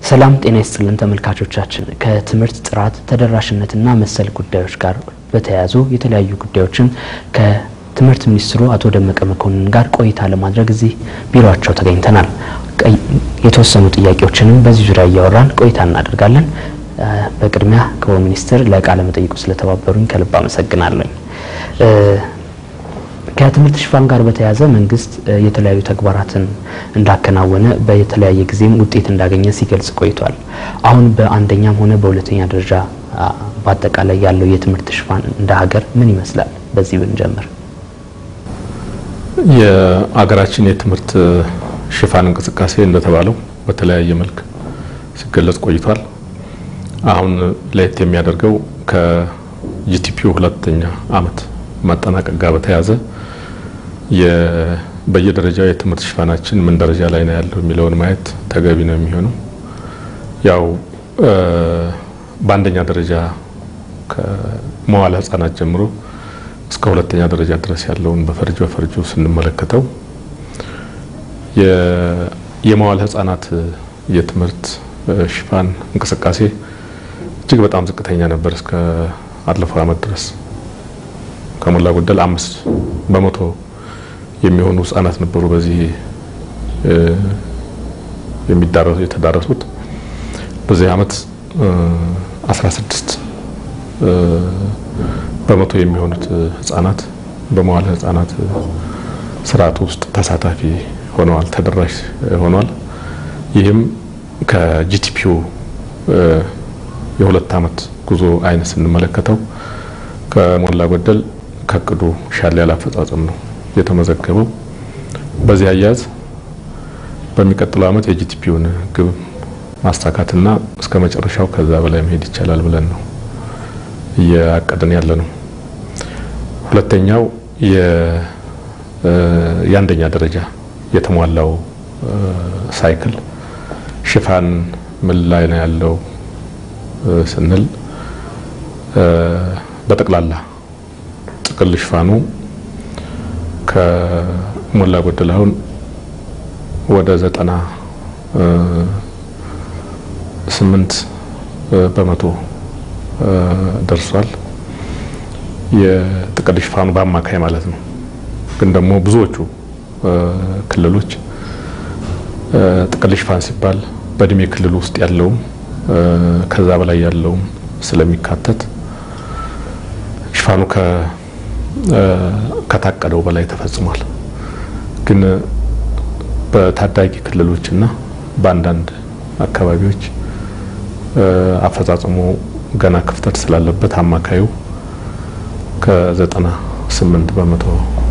ሰላም ጤና ይስጥልን ተመልካቾቻችን። ከትምህርት ጥራት ተደራሽነትና መሰል ጉዳዮች ጋር በተያያዙ የተለያዩ ጉዳዮችን ከትምህርት ሚኒስትሩ አቶ ደመቀ መኮንን ጋር ቆይታ ለማድረግ እዚህ ቢሮአቸው ተገኝተናል። የተወሰኑ ጥያቄዎችንም በዚህ ዙሪያ እያወራን ቆይታ እናደርጋለን። በቅድሚያ ክቡር ሚኒስትር ለቃለ መጠይቁ ስለተባበሩኝ ከልብ አመሰግናለኝ። ከትምህርት ሽፋን ጋር በተያያዘ መንግስት የተለያዩ ተግባራትን እንዳከናወነ በተለያየ ጊዜም ውጤት እንዳገኘ ሲገልጽ ቆይቷል። አሁን በአንደኛም ሆነ በሁለተኛ ደረጃ በአጠቃላይ ያለው የትምህርት ሽፋን እንደ ሀገር ምን ይመስላል? በዚህ ብንጀምር። የአገራችን የትምህርት ሽፋን እንቅስቃሴ እንደተባለው በተለያየ መልክ ሲገለጽ ቆይቷል። አሁን ለየት የሚያደርገው ከጂቲፒው ሁለተኛ ዓመት ማጠናቀቅ ጋር በተያያዘ በየደረጃው የትምህርት ሽፋናችን ምን ደረጃ ላይ ነው ያለው የሚለውን ማየት ተገቢ ነው የሚሆነው። ያው በአንደኛ ደረጃ ከመዋለ ሕጻናት ጀምሮ እስከ ሁለተኛ ደረጃ ድረስ ያለውን በፈርጅ በፈርጁ ስንመለከተው የመዋለ ሕጻናት የትምህርት ሽፋን እንቅስቃሴ እጅግ በጣም ዝቅተኛ ነበር እስከ አለፈው ዓመት ድረስ ከሞላ ጎደል አምስት በመቶ የሚሆኑ ህጻናት ነበሩ በዚህ የሚዳረሱ የተዳረሱት። በዚህ ዓመት 16 በመቶ የሚሆኑት ህጻናት በመዋለ ህጻናት ስርዓት ውስጥ ተሳታፊ ሆነዋል፣ ተደራሽ ሆነዋል። ይህም ከጂቲፒው የሁለት ዓመት ጉዞ አይነት ስንመለከተው ከሞላ ጎደል ከእቅዱ ሻል ያለ አፈጻጸም ነው የተመዘገበው። በዚህ አያያዝ በሚቀጥለው ዓመት የጂቲፒውን ግብ ማሳካትና እስከ መጨረሻው ከዛ በላይ መሄድ ይቻላል ብለን ነው እያቀድን ያለ ነው። ሁለተኛው የአንደኛ ደረጃ የተሟላው ሳይክል ሽፋን ምን ላይ ነው ያለው ስንል በጠቅላላ ጥቅል ሽፋኑ ከሞላ ጎደል አሁን ወደ ዘጠና ስምንት በመቶ ደርሷል። የጥቅል ሽፋኑ በአማካይ ማለት ነው። ግን ደግሞ ብዙዎቹ ክልሎች ጥቅል ሽፋን ሲባል በእድሜ ክልል ውስጥ ያለውም ከዛ በላይ ያለውም ስለሚካተት ሽፋኑ ከታቀደው በላይ ተፈጽሟል። ግን በታዳጊ ክልሎችና በአንዳንድ አካባቢዎች አፈጻጸሙ ገና ክፍተት ስላለበት አማካዩ ከዘጠና ስምንት በመቶ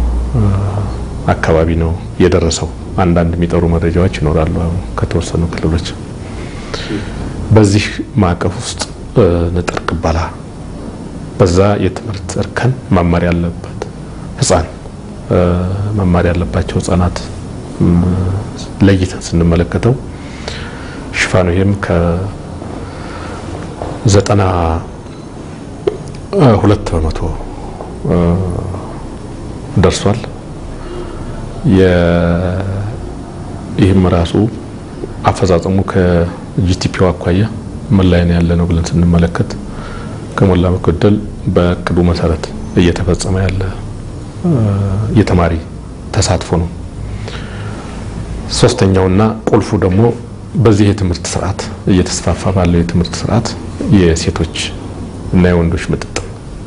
አካባቢ ነው የደረሰው። አንዳንድ የሚጠሩ መረጃዎች ይኖራሉ ከተወሰኑ ክልሎች። በዚህ ማዕቀፍ ውስጥ ንጥር ቅበላ በዛ የትምህርት እርከን መማር ያለበት ህፃን መማር ያለባቸው ህፃናት ለይተን ስንመለከተው ሽፋኑ ይህም ከዘጠና ሁለት በመቶ ደርሷል። ይህም ራሱ አፈጻጸሙ ከጂቲፒው አኳያ ምን ላይ ነው ያለ ነው ብለን ስንመለከት ከሞላ ጎደል በእቅዱ መሰረት እየተፈጸመ ያለ የተማሪ ተሳትፎ ነው። ሶስተኛውና ቁልፉ ደግሞ በዚህ የትምህርት ስርዓት እየተስፋፋ ባለው የትምህርት ስርዓት የሴቶች እና የወንዶች ምጥጥም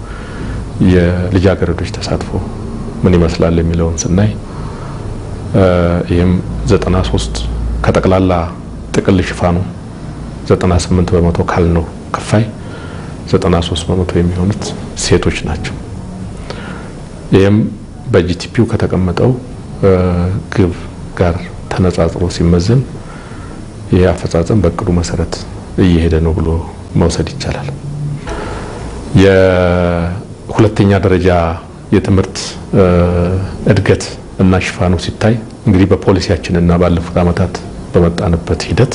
የልጃገረዶች ተሳትፎ ምን ይመስላል የሚለውን ስናይ ይህም 93 ከጠቅላላ ጥቅል ሽፋኑ 98 በመቶ ካልነው ክፋይ 93 በመቶ የሚሆኑት ሴቶች ናቸው። ይህም በጂቲፒው ከተቀመጠው ግብ ጋር ተነጻጽሮ ሲመዘን ይህ አፈጻጸም በእቅዱ መሰረት እየሄደ ነው ብሎ መውሰድ ይቻላል። የሁለተኛ ደረጃ የትምህርት እድገት እና ሽፋኑ ሲታይ እንግዲህ በፖሊሲያችን እና ባለፉት ዓመታት በመጣንበት ሂደት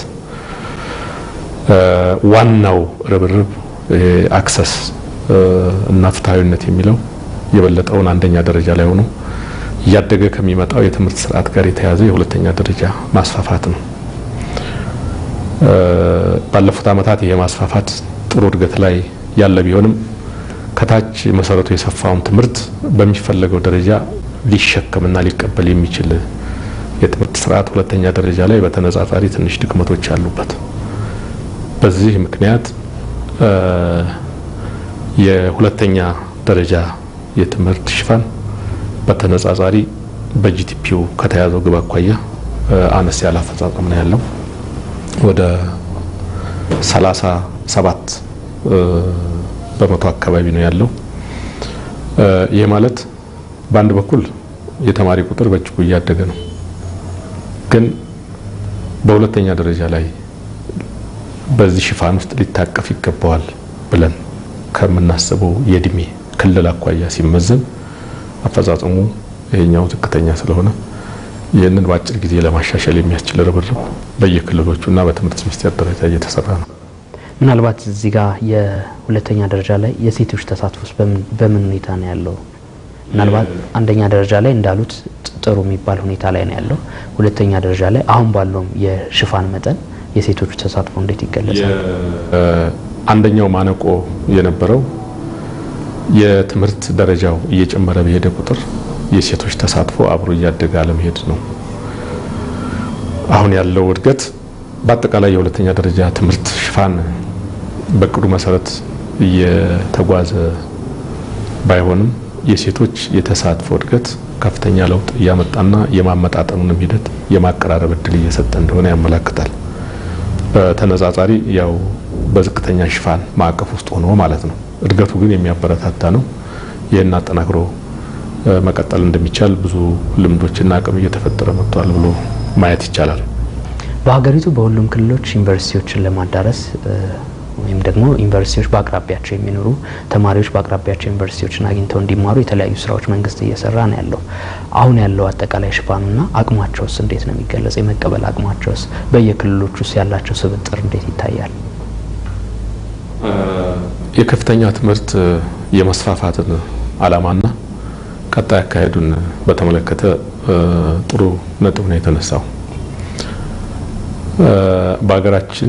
ዋናው ርብርብ አክሰስ እና ፍትሐዊነት የሚለው የበለጠውን አንደኛ ደረጃ ላይ ሆኖ እያደገ ከሚመጣው የትምህርት ስርዓት ጋር የተያዘ የሁለተኛ ደረጃ ማስፋፋት ነው። ባለፉት ዓመታት ይሄ ማስፋፋት ጥሩ እድገት ላይ ያለ ቢሆንም ከታች መሰረቱ የሰፋውን ትምህርት በሚፈለገው ደረጃ ሊሸከምና ሊቀበል የሚችል የትምህርት ስርዓት ሁለተኛ ደረጃ ላይ በተነጻጻሪ ትንሽ ድክመቶች አሉበት። በዚህ ምክንያት የሁለተኛ ደረጃ የትምህርት ሽፋን በተነጻጻሪ በጂቲፒው ከተያዘው ግብ አኳያ አነስ ያለ አፈጻጸም ነው ያለው። ወደ 37 በመቶ አካባቢ ነው ያለው። ይህ ማለት በአንድ በኩል የተማሪ ቁጥር በእጅጉ እያደገ ነው፣ ግን በሁለተኛ ደረጃ ላይ በዚህ ሽፋን ውስጥ ሊታቀፍ ይገባዋል ብለን ከምናስበው የእድሜ ክልል አኳያ ሲመዘን አፈጻጸሙ ይሄኛው ዝቅተኛ ስለሆነ ይህንን በአጭር ጊዜ ለማሻሻል የሚያስችል ርብርብ በየክልሎቹና በትምህርት ሚኒስቴር ደረጃ እየተሰራ ነው። ምናልባት እዚህ ጋር የሁለተኛ ደረጃ ላይ የሴቶች ተሳትፎስ በምን ሁኔታ ነው ያለው? ምናልባት አንደኛ ደረጃ ላይ እንዳሉት ጥሩ የሚባል ሁኔታ ላይ ነው ያለው። ሁለተኛ ደረጃ ላይ አሁን ባለውም የሽፋን መጠን የሴቶች ተሳትፎ እንዴት ይገለጻል? አንደኛው ማነቆ የነበረው የትምህርት ደረጃው እየጨመረ በሄደ ቁጥር የሴቶች ተሳትፎ አብሮ እያደገ አለመሄድ ነው። አሁን ያለው እድገት በአጠቃላይ የሁለተኛ ደረጃ ትምህርት ሽፋን በቅዱ መሰረት እየተጓዘ ባይሆንም የሴቶች የተሳትፎ እድገት ከፍተኛ ለውጥ እያመጣና የማመጣጠኑንም ሂደት የማቀራረብ እድል እየሰጠ እንደሆነ ያመላክታል። በተነጻጻሪ ያው በዝቅተኛ ሽፋን ማዕቀፍ ውስጥ ሆኖ ማለት ነው። እድገቱ ግን የሚያበረታታ ነው። ይህን አጠናክሮ መቀጠል እንደሚቻል ብዙ ልምዶችና አቅም እየተፈጠረ መጥቷል ብሎ ማየት ይቻላል። በሀገሪቱ በሁሉም ክልሎች ዩኒቨርሲቲዎችን ለማዳረስ ወይም ደግሞ ዩኒቨርሲቲዎች በአቅራቢያቸው የሚኖሩ ተማሪዎች በአቅራቢያቸው ዩኒቨርሲቲዎችን አግኝተው እንዲማሩ የተለያዩ ስራዎች መንግስት እየሰራ ነው ያለው። አሁን ያለው አጠቃላይ ሽፋኑና አቅማቸውስ እንዴት ነው የሚገለጽ? የመቀበል አቅማቸውስ በየክልሎች ውስጥ ያላቸው ስብጥር እንዴት ይታያል? የከፍተኛ ትምህርት የመስፋፋትን ዓላማና ቀጣይ አካሄዱን በተመለከተ ጥሩ ነጥብ ነው የተነሳው። በሀገራችን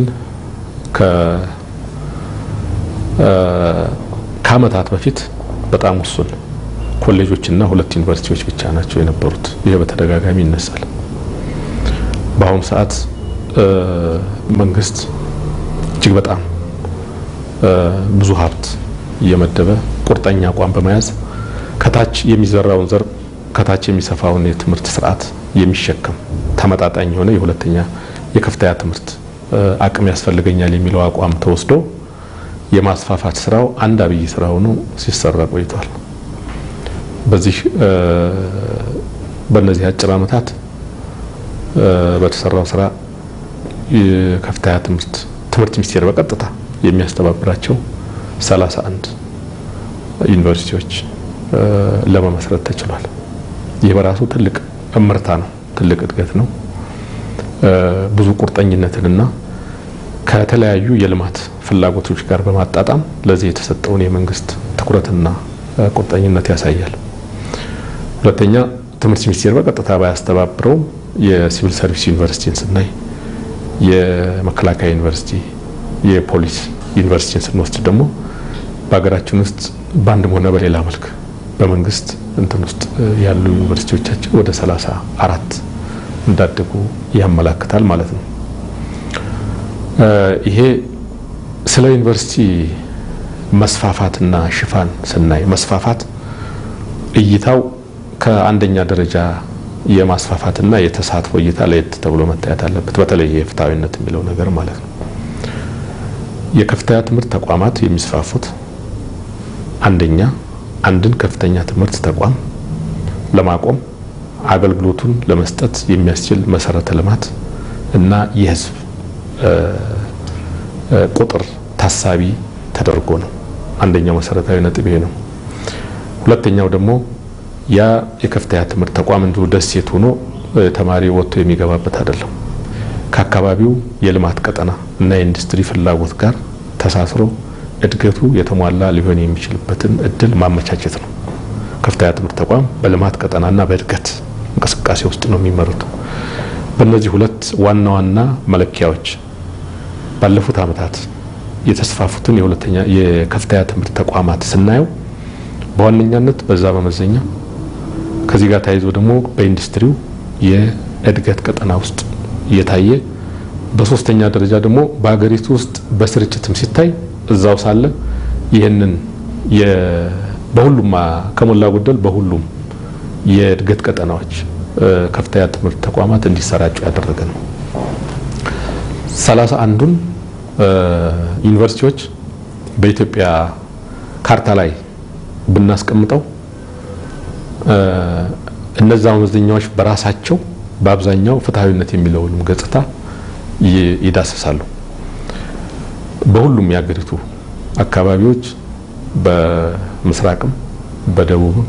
ከዓመታት በፊት በጣም ውሱን ኮሌጆችና ሁለት ዩኒቨርሲቲዎች ብቻ ናቸው የነበሩት። ይሄ በተደጋጋሚ ይነሳል። በአሁኑ ሰዓት መንግስት እጅግ በጣም ብዙ ሀብት እየመደበ ቁርጠኛ አቋም በመያዝ ከታች የሚዘራውን ዘር ከታች የሚሰፋውን የትምህርት ስርዓት የሚሸከም ተመጣጣኝ የሆነ የሁለተኛ የከፍተኛ ትምህርት አቅም ያስፈልገኛል የሚለው አቋም ተወስዶ የማስፋፋት ስራው አንድ አብይ ስራ ሆኖ ሲሰራ ቆይቷል። በዚህ በእነዚህ አጭር ዓመታት በተሰራው ስራ የከፍተኛ ትምህርት ትምህርት ሚኒስቴር በቀጥታ የሚያስተባብራቸው 31 ዩኒቨርሲቲዎች ለመመስረት ተችሏል። ይህ በራሱ ትልቅ እምርታ ነው፣ ትልቅ እድገት ነው። ብዙ ቁርጠኝነትንና ከተለያዩ የልማት ፍላጎቶች ጋር በማጣጣም ለዚህ የተሰጠውን የመንግስት ትኩረትና ቁርጠኝነት ያሳያል። ሁለተኛ ትምህርት ሚኒስቴር በቀጥታ ባያስተባብረው የሲቪል ሰርቪስ ዩኒቨርሲቲን ስናይ፣ የመከላከያ ዩኒቨርሲቲ፣ የፖሊስ ዩኒቨርሲቲን ስንወስድ ደግሞ በሀገራችን ውስጥ በአንድም ሆነ በሌላ መልክ በመንግስት እንትን ውስጥ ያሉ ዩኒቨርሲቲዎቻችን ወደ ሰላሳ አራት እንዳደጉ ያመላክታል ማለት ነው። ይሄ ስለ ዩኒቨርሲቲ መስፋፋትና ሽፋን ስናይ መስፋፋት እይታው ከአንደኛ ደረጃ የማስፋፋትና የተሳትፎ እይታ ለየት ተብሎ መታየት አለበት። በተለይ የፍትሐዊነት የሚለው ነገር ማለት ነው። የከፍተኛ ትምህርት ተቋማት የሚስፋፉት አንደኛ አንድን ከፍተኛ ትምህርት ተቋም ለማቆም አገልግሎቱን ለመስጠት የሚያስችል መሰረተ ልማት እና የህዝብ ቁጥር ታሳቢ ተደርጎ ነው። አንደኛው መሰረታዊ ነጥብ ይሄ ነው። ሁለተኛው ደግሞ ያ የከፍተኛ ትምህርት ተቋም እንዲሁ ደሴት ሆኖ ተማሪ ወጥቶ የሚገባበት አይደለም። ከአካባቢው የልማት ቀጠና እና የኢንዱስትሪ ፍላጎት ጋር ተሳስሮ እድገቱ የተሟላ ሊሆን የሚችልበትን እድል ማመቻቸት ነው። ከፍተኛ ትምህርት ተቋም በልማት ቀጠናና በእድገት እንቅስቃሴ ውስጥ ነው የሚመሩት። በእነዚህ ሁለት ዋና ዋና መለኪያዎች ባለፉት ዓመታት የተስፋፉትን የሁለተኛ የከፍተኛ ትምህርት ተቋማት ስናየው በዋነኛነት በዛ በመዘኛ ከዚህ ጋር ተያይዞ ደግሞ በኢንዱስትሪው የእድገት ቀጠና ውስጥ እየታየ በሶስተኛ ደረጃ ደግሞ በሀገሪቱ ውስጥ በስርጭትም ሲታይ እዛው ሳለ ይህንን በሁሉም ከሞላ ጎደል በሁሉም የእድገት ቀጠናዎች ከፍተኛ ትምህርት ተቋማት እንዲሰራጩ ያደረገ ነው። ሰላሳ አንዱን ዩኒቨርሲቲዎች በኢትዮጵያ ካርታ ላይ ብናስቀምጠው እነዛ መመዘኛዎች በራሳቸው በአብዛኛው ፍትሐዊነት የሚለውንም ገጽታ ይዳስሳሉ። በሁሉም የሀገሪቱ አካባቢዎች በምስራቅም፣ በደቡብም፣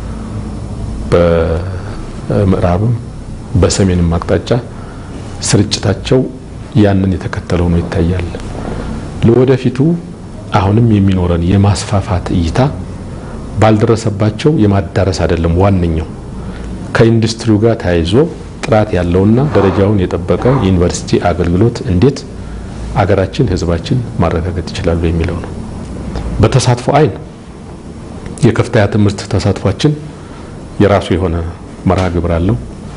በምዕራብም፣ በሰሜንም አቅጣጫ ስርጭታቸው ያንን የተከተለ ሆኖ ይታያል። ለወደፊቱ አሁንም የሚኖረን የማስፋፋት እይታ ባልደረሰባቸው የማዳረስ አይደለም። ዋነኛው ከኢንዱስትሪው ጋር ተያይዞ ጥራት ያለውና ደረጃውን የጠበቀ ዩኒቨርሲቲ አገልግሎት እንዴት አገራችን፣ ሕዝባችን ማረጋገጥ ይችላሉ የሚለው ነው። በተሳትፎ አይን የከፍተኛ ትምህርት ተሳትፏችን የራሱ የሆነ መርሃ ግብር አለው።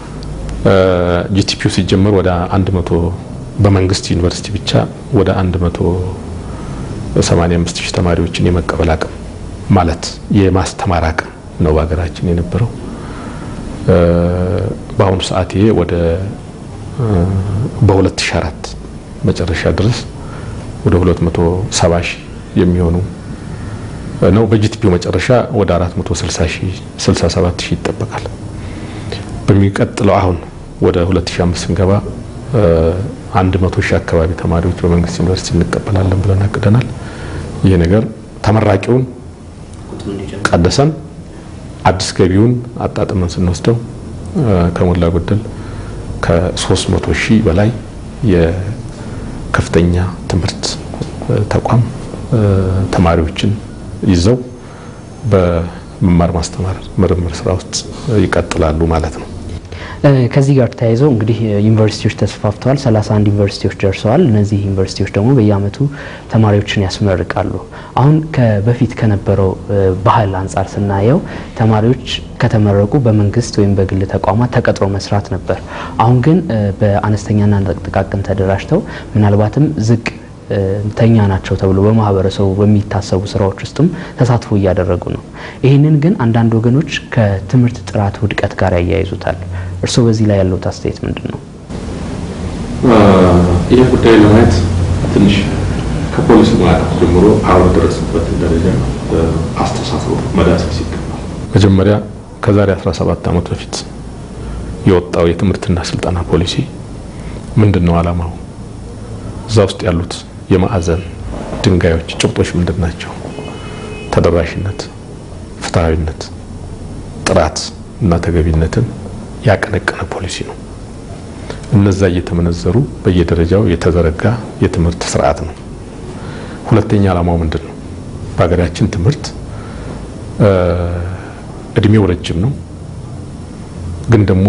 ጂቲፒው ሲጀመር ወደ አንድ መቶ በመንግስት ዩኒቨርሲቲ ብቻ ወደ 185 ሺህ ተማሪዎችን የመቀበል አቅም ማለት የማስተማር አቅም ነው በሀገራችን የነበረው። በአሁኑ ሰዓት ይሄ ወደ በ2004 መጨረሻ ድረስ ወደ 270 ሺህ የሚሆኑ ነው። በጂቲፒው መጨረሻ ወደ 460 ሺህ 67 ሺህ ይጠበቃል። በሚቀጥለው አሁን ወደ 2005 ስንገባ አንድ መቶ ሺህ አካባቢ ተማሪዎች በመንግስት ዩኒቨርሲቲ እንቀበላለን ብለን አቅደናል። ይህ ነገር ተመራቂውን ቀደሰን አዲስ ገቢውን አጣጥመን ስንወስደው ከሞላ ጎደል ከ300 ሺህ በላይ የከፍተኛ ትምህርት ተቋም ተማሪዎችን ይዘው በመማር ማስተማር ምርምር ስራ ውስጥ ይቀጥላሉ ማለት ነው። ከዚህ ጋር ተያይዘው እንግዲህ ዩኒቨርሲቲዎች ተስፋፍተዋል። 31 ዩኒቨርሲቲዎች ደርሰዋል። እነዚህ ዩኒቨርሲቲዎች ደግሞ በየአመቱ ተማሪዎችን ያስመርቃሉ። አሁን በፊት ከነበረው ባህል አንጻር ስናየው ተማሪዎች ከተመረቁ በመንግስት ወይም በግል ተቋማት ተቀጥሮ መስራት ነበር። አሁን ግን በአነስተኛና ጥቃቅን ተደራጅተው ምናልባትም ዝቅ ተኛ ናቸው ተብሎ በማህበረሰቡ በሚታሰቡ ስራዎች ውስጥም ተሳትፎ እያደረጉ ነው። ይህንን ግን አንዳንድ ወገኖች ከትምህርት ጥራት ውድቀት ጋር ያያይዙታል። እርስዎ በዚህ ላይ ያለው አስተያየት ምንድን ነው? ይህ ጉዳይ ለማየት ትንሽ ከፖሊሲ ማዕቀፍ ጀምሮ አሁን ደረስበትን ደረጃ አስተሳስሮ መዳሰስ ይገባል። መጀመሪያ ከዛሬ 17 ዓመት በፊት የወጣው የትምህርትና ስልጠና ፖሊሲ ምንድን ነው ዓላማው? እዛ ውስጥ ያሉት የማዕዘን ድንጋዮች ጭብጦች ምንድን ናቸው? ተደራሽነት፣ ፍትሐዊነት፣ ጥራት እና ተገቢነትን ያቀነቀነ ፖሊሲ ነው። እነዛ እየተመነዘሩ በየደረጃው የተዘረጋ የትምህርት ስርዓት ነው። ሁለተኛ ዓላማው ምንድን ነው? በሀገራችን ትምህርት እድሜው ረጅም ነው፣ ግን ደግሞ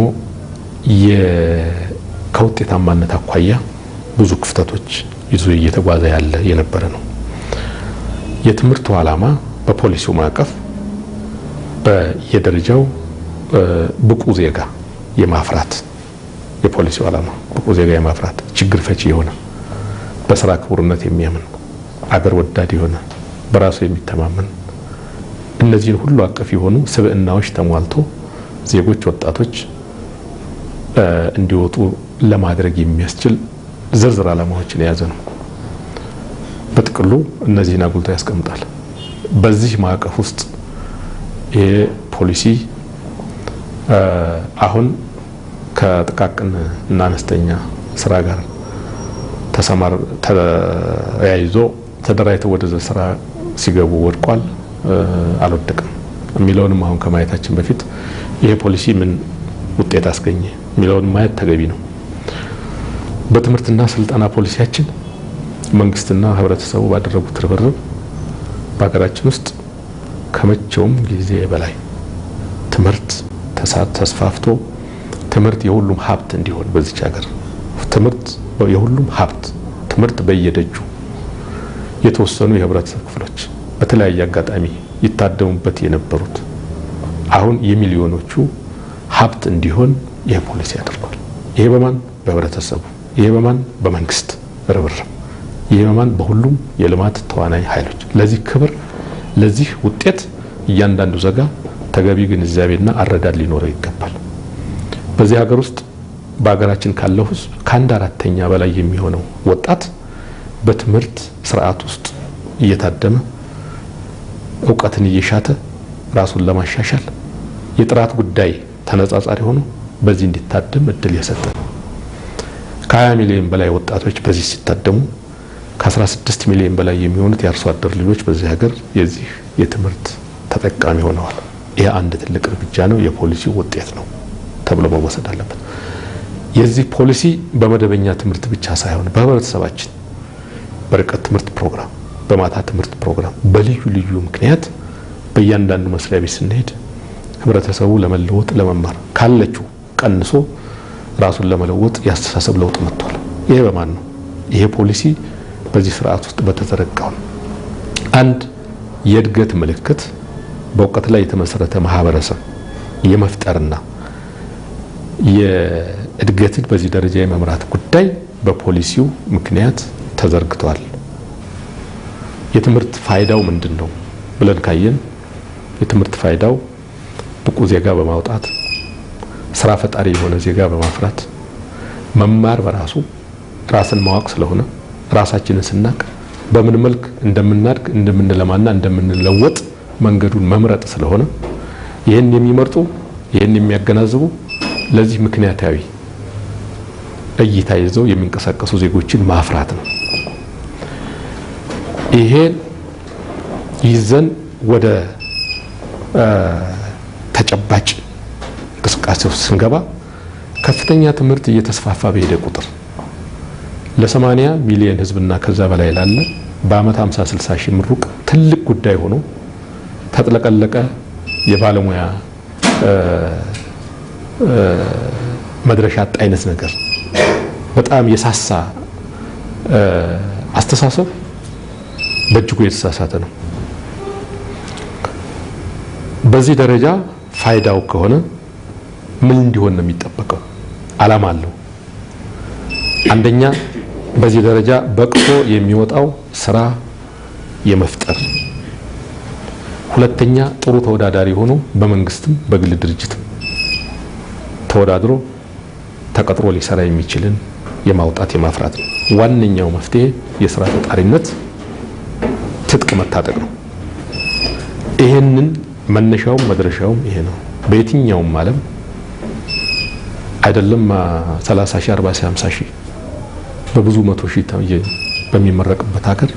ከውጤታማነት አኳያ ብዙ ክፍተቶች ይዞ እየተጓዘ ያለ የነበረ ነው። የትምህርቱ ዓላማ በፖሊሲው ማዕቀፍ በየደረጃው ብቁ ዜጋ የማፍራት የፖሊሲው ዓላማ ብቁ ዜጋ የማፍራት ችግር ፈቺ የሆነ በስራ ክቡርነት የሚያምን አገር ወዳድ የሆነ በራሱ የሚተማመን እነዚህን ሁሉ አቀፍ የሆኑ ስብዕናዎች ተሟልቶ ዜጎች፣ ወጣቶች እንዲወጡ ለማድረግ የሚያስችል ዝርዝር ዓላማዎችን የያዘ ነው። በጥቅሉ እነዚህን አጉልቶ ያስቀምጣል። በዚህ ማዕቀፍ ውስጥ ይሄ ፖሊሲ አሁን ከጥቃቅን እና አነስተኛ ስራ ጋር ተሰማር ተያይዞ ተደራጅተው ወደ ስራ ሲገቡ ወድቋል፣ አልወደቅም የሚለውንም አሁን ከማየታችን በፊት ይሄ ፖሊሲ ምን ውጤት አስገኘ የሚለውን ማየት ተገቢ ነው። በትምህርትና ስልጠና ፖሊሲያችን መንግስትና ህብረተሰቡ ባደረጉት ርብርብ በሀገራችን ውስጥ ከመቼውም ጊዜ በላይ ትምህርት ተስፋፍቶ ትምህርት የሁሉም ሀብት እንዲሆን በዚች ሀገር ትምህርት የሁሉም ሀብት ትምህርት በየደጁ የተወሰኑ የህብረተሰብ ክፍሎች በተለያየ አጋጣሚ ይታደሙበት የነበሩት አሁን የሚሊዮኖቹ ሀብት እንዲሆን ይህ ፖሊሲ አድርጓል። ይሄ በማን በህብረተሰቡ፣ ይሄ በማን በመንግስት ርብርብ፣ ይሄ በማን በሁሉም የልማት ተዋናይ ኃይሎች። ለዚህ ክብር ለዚህ ውጤት እያንዳንዱ ዜጋ ተገቢ ግንዛቤና አረዳድ ሊኖረው ይገባል። በዚህ ሀገር ውስጥ በሀገራችን ካለው ህዝብ ከአንድ አራተኛ በላይ የሚሆነው ወጣት በትምህርት ስርዓት ውስጥ እየታደመ እውቀትን እየሻተ ራሱን ለማሻሻል የጥራት ጉዳይ ተነጻጻሪ ሆኖ በዚህ እንዲታደም እድል የሰጠ ነው። ከ20 ሚሊዮን በላይ ወጣቶች በዚህ ሲታደሙ ከ16 ሚሊዮን በላይ የሚሆኑት የአርሶ አደር ልጆች በዚህ ሀገር የዚህ የትምህርት ተጠቃሚ ሆነዋል። ይህ አንድ ትልቅ እርምጃ ነው፣ የፖሊሲው ውጤት ነው ተብሎ መወሰድ አለበት። የዚህ ፖሊሲ በመደበኛ ትምህርት ብቻ ሳይሆን በህብረተሰባችን በርቀት ትምህርት ፕሮግራም፣ በማታ ትምህርት ፕሮግራም፣ በልዩ ልዩ ምክንያት በእያንዳንዱ መስሪያ ቤት ስንሄድ ህብረተሰቡ ለመለወጥ ለመማር ካለችው ቀንሶ ራሱን ለመለወጥ የአስተሳሰብ ለውጥ መጥቷል። ይሄ በማን ነው? ይሄ ፖሊሲ በዚህ ስርዓት ውስጥ በተዘረጋው ነው። አንድ የእድገት ምልክት በእውቀት ላይ የተመሰረተ ማህበረሰብ የመፍጠርና የእድገትን በዚህ ደረጃ የመምራት ጉዳይ በፖሊሲው ምክንያት ተዘርግቷል። የትምህርት ፋይዳው ምንድን ነው ብለን ካየን የትምህርት ፋይዳው ብቁ ዜጋ በማውጣት ስራ ፈጣሪ የሆነ ዜጋ በማፍራት መማር በራሱ ራስን ማወቅ ስለሆነ ራሳችንን ስናቅ በምን መልክ እንደምናድግ እንደምንለማና እንደምንለወጥ መንገዱን መምረጥ ስለሆነ ይህን የሚመርጡ ይህን የሚያገናዝቡ ለዚህ ምክንያታዊ እይታ ይዘው የሚንቀሳቀሱ ዜጎችን ማፍራት ነው። ይሄን ይዘን ወደ ተጨባጭ እንቅስቃሴ ውስጥ ስንገባ ከፍተኛ ትምህርት እየተስፋፋ በሄደ ቁጥር ለ80 ሚሊዮን ሕዝብና ከዛ በላይ ላለ በአመት 50 60 ሺህ ምሩቅ ትልቅ ጉዳይ ሆኖ ተጥለቀለቀ የባለሙያ መድረሻ አጣ አይነት ነገር በጣም የሳሳ አስተሳሰብ በእጅጉ የተሳሳተ ነው። በዚህ ደረጃ ፋይዳው ከሆነ ምን እንዲሆን ነው የሚጠበቀው? አላማ አለው። አንደኛ በዚህ ደረጃ በቅቶ የሚወጣው ስራ የመፍጠር ሁለተኛ ጥሩ ተወዳዳሪ ሆኖ በመንግስትም በግል ድርጅትም ተወዳድሮ ተቀጥሮ ሊሰራ የሚችልን የማውጣት የማፍራት ነው። ዋነኛው መፍትሄ የስራ ፈጣሪነት ትጥቅ መታጠቅ ነው። ይሄንን መነሻውም መድረሻውም ይሄ ነው። በየትኛውም ዓለም አይደለም 30 ሺህ 40 ሺህ 50 ሺህ በብዙ መቶ ሺህ በሚመረቅበት ሀገር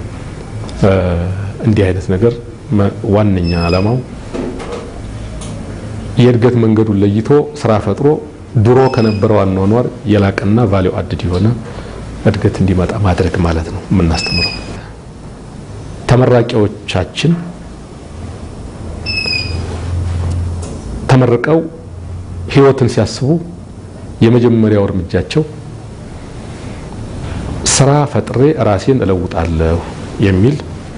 እንዲህ አይነት ነገር ዋነኛ ዓላማው የእድገት መንገዱን ለይቶ ስራ ፈጥሮ ድሮ ከነበረው አኗኗር የላቀና ቫሊው አድድ የሆነ እድገት እንዲመጣ ማድረግ ማለት ነው የምናስተምረው። ተመራቂዎቻችን ተመርቀው ህይወትን ሲያስቡ የመጀመሪያው እርምጃቸው ስራ ፈጥሬ ራሴን እለውጣለሁ የሚል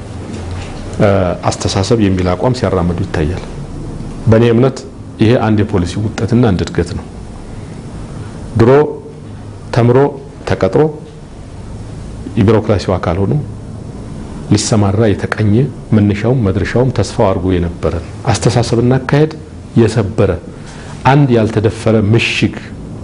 አስተሳሰብ የሚል አቋም ሲያራምዱ ይታያል። በእኔ እምነት ይሄ አንድ የፖሊሲ ውጤትና አንድ እድገት ነው። ድሮ ተምሮ ተቀጥሮ የቢሮክራሲው አካል ሆኖ ሊሰማራ የተቀኘ መነሻውም መድረሻውም ተስፋው አድርጎ የነበረን አስተሳሰብና አካሄድ የሰበረ አንድ ያልተደፈረ ምሽግ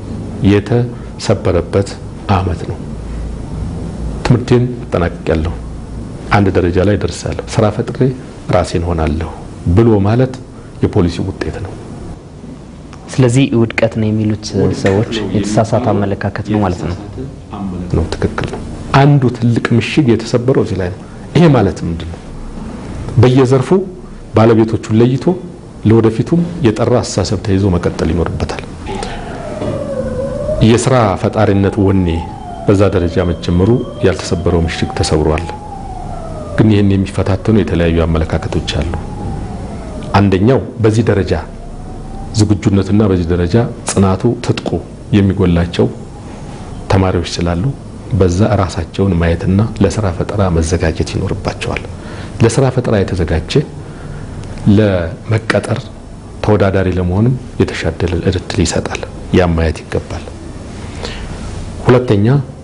የተሰበረበት አመት ነው። ትምህርቴን አጠናቅቄያለሁ፣ አንድ ደረጃ ላይ ደርሳለሁ፣ ስራ ፈጥሬ ራሴን ሆናለሁ ብሎ ማለት የፖሊሲ ውጤት ነው። ስለዚህ ውድቀት ነው የሚሉት ሰዎች የተሳሳተ አመለካከት ነው ማለት ነው። ነው ትክክል ነው። አንዱ ትልቅ ምሽግ የተሰበረው እዚህ ላይ ነው። ይሄ ማለት ምንድን ነው? በየዘርፉ ባለቤቶቹን ለይቶ ለወደፊቱም የጠራ አስተሳሰብ ተይዞ መቀጠል ይኖርበታል። የስራ ፈጣሪነት ወኔ በዛ ደረጃ መጀመሩ ያልተሰበረው ምሽግ ተሰብሯል። ግን ይህን የሚፈታተኑ የተለያዩ አመለካከቶች አሉ። አንደኛው በዚህ ደረጃ ዝግጁነትና በዚህ ደረጃ ጽናቱ ትጥቁ የሚጎላቸው ተማሪዎች ስላሉ በዛ ራሳቸውን ማየትና ለስራ ፈጠራ መዘጋጀት ይኖርባቸዋል። ለስራ ፈጠራ የተዘጋጀ ለመቀጠር ተወዳዳሪ ለመሆንም የተሻለ እድል ይሰጣል። ያም ማየት ይገባል። ሁለተኛ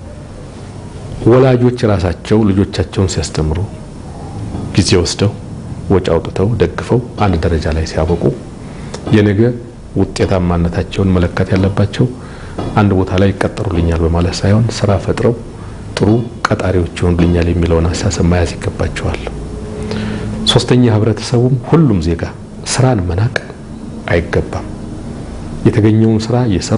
ወላጆች ራሳቸው ልጆቻቸውን ሲያስተምሩ ጊዜ ወስደው ወጪ አውጥተው ደግፈው አንድ ደረጃ ላይ ሲያበቁ የነገ ውጤታማነታቸውን መለካት ያለባቸው አንድ ቦታ ላይ ይቀጠሩልኛል በማለት ሳይሆን ስራ ፈጥረው ጥሩ ቀጣሪዎች ይሆኑልኛል የሚለውን አስተሳሰብ መያዝ ይገባቸዋል። ሶስተኛ ህብረተሰቡም ሁሉም ዜጋ ስራን መናቅ አይገባም። የተገኘውን ስራ እየሰሩ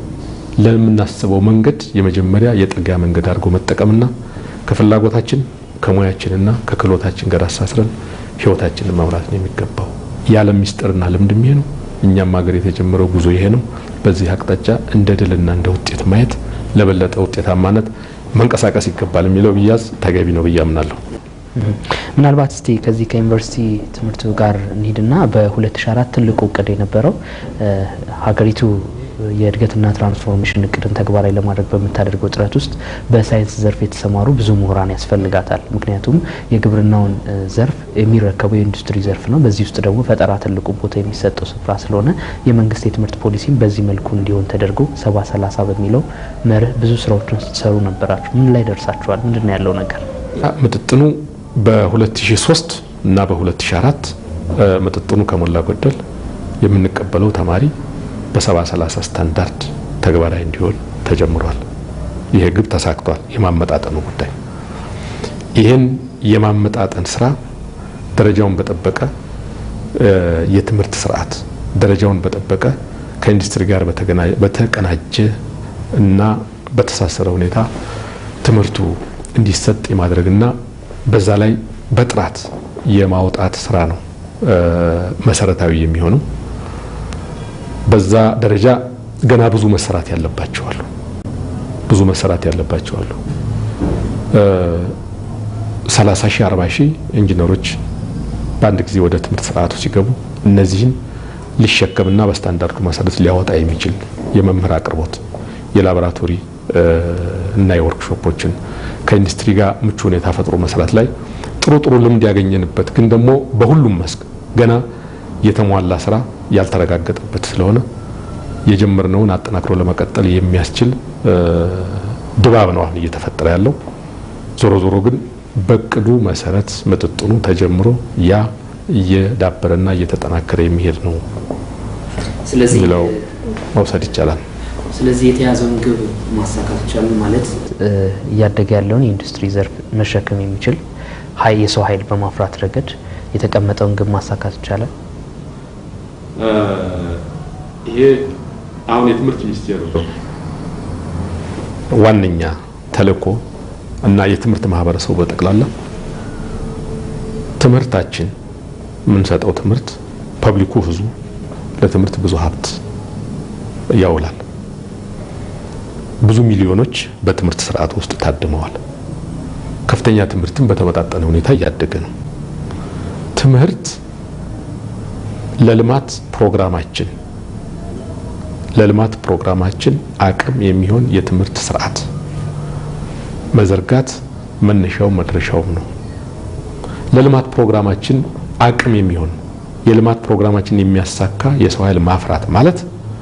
ለምናስበው መንገድ የመጀመሪያ የጥርጊያ መንገድ አድርጎ መጠቀምና ከፍላጎታችን ከሙያችንና ከክህሎታችን ጋር አሳስረን ህይወታችንን መምራት ነው የሚገባው። የዓለም ሚስጥርና ልምድ ይሄ ነው። እኛም ሀገር የተጀመረው ጉዞ ይሄ ነው። በዚህ አቅጣጫ እንደ ድልና እንደ ውጤት ማየት ለበለጠ ውጤታማነት መንቀሳቀስ ይገባል የሚለው ብያዝ ተገቢ ነው ብዬ አምናለሁ። ምናልባት እስቲ ከዚህ ከዩኒቨርሲቲ ትምህርቱ ጋር እንሂድና በ2004 ትልቁ እቅድ የነበረው ሀገሪቱ የእድገትና ትራንስፎርሜሽን እቅድን ተግባራዊ ለማድረግ በምታደርገው ጥረት ውስጥ በሳይንስ ዘርፍ የተሰማሩ ብዙ ምሁራን ያስፈልጋታል። ምክንያቱም የግብርናውን ዘርፍ የሚረከበው የኢንዱስትሪ ዘርፍ ነው። በዚህ ውስጥ ደግሞ ፈጠራ ትልቁ ቦታ የሚሰጠው ስፍራ ስለሆነ የመንግስት የትምህርት ፖሊሲም በዚህ መልኩ እንዲሆን ተደርጎ ሰባ ሰላሳ በሚለው መርህ ብዙ ስራዎችን ስትሰሩ ነበራችሁ። ምን ላይ ደርሳችኋል? ምንድን ነው ያለው ነገር? ምጥጥኑ በ2003 እና በ2004 ምጥጥኑ ከሞላ ጎደል የምንቀበለው ተማሪ በሰባ ሰላሳ ስታንዳርድ ተግባራዊ እንዲሆን ተጀምሯል። ይሄ ግብ ተሳክቷል። የማመጣጠኑ ጉዳይ ይህን የማመጣጠን ስራ ደረጃውን በጠበቀ የትምህርት ስርዓት ደረጃውን በጠበቀ ከኢንዱስትሪ ጋር በተቀናጀ እና በተሳሰረ ሁኔታ ትምህርቱ እንዲሰጥ የማድረግና በዛ ላይ በጥራት የማውጣት ስራ ነው መሰረታዊ የሚሆነው። በዛ ደረጃ ገና ብዙ መሰራት ያለባቸው አሉ። ብዙ መሰራት ያለባቸው አሉ። 30 ሺህ 40 ሺህ ኢንጂነሮች በአንድ ጊዜ ወደ ትምህርት ስርዓቱ ሲገቡ እነዚህን ሊሸከምና በስታንዳርዱ መሰረት ሊያወጣ የሚችል የመምህር አቅርቦት፣ የላቦራቶሪ እና የወርክሾፖችን ከኢንዱስትሪ ጋር ምቹ ሁኔታ ፈጥሮ መስራት ላይ ጥሩ ጥሩ ልምድ ያገኘንበት ግን ደግሞ በሁሉም መስክ ገና የተሟላ ስራ ያልተረጋገጠበት ስለሆነ የጀመርነውን አጠናክሮ ለመቀጠል የሚያስችል ድባብ ነው አሁን እየተፈጠረ ያለው። ዞሮ ዞሮ ግን በቅዱ መሰረት ምጥጥኑ ተጀምሮ ያ እየዳበረና እየተጠናከረ የሚሄድ ነው ብለው መውሰድ ይቻላል። ስለዚህ የተያዘውን ግብ ማሳካት ይቻላል ማለት እያደገ ያለውን የኢንዱስትሪ ዘርፍ መሸከም የሚችል የሰው ኃይል በማፍራት ረገድ የተቀመጠውን ግብ ማሳካት ይቻላል። ይሄ አሁን የትምህርት ሚኒስቴር ዋነኛ ተልእኮ እና የትምህርት ማህበረሰቡ በጠቅላላ ትምህርታችን የምንሰጠው ትምህርት ፐብሊኩ ህዝቡ ለትምህርት ብዙ ሀብት ያውላል። ብዙ ሚሊዮኖች በትምህርት ስርዓት ውስጥ ታድመዋል። ከፍተኛ ትምህርትን በተመጣጠነ ሁኔታ እያደገ ነው። ትምህርት ለልማት ፕሮግራማችን ለልማት ፕሮግራማችን አቅም የሚሆን የትምህርት ስርዓት መዘርጋት መነሻው መድረሻውም ነው። ለልማት ፕሮግራማችን አቅም የሚሆን የልማት ፕሮግራማችን የሚያሳካ የሰው ኃይል ማፍራት ማለት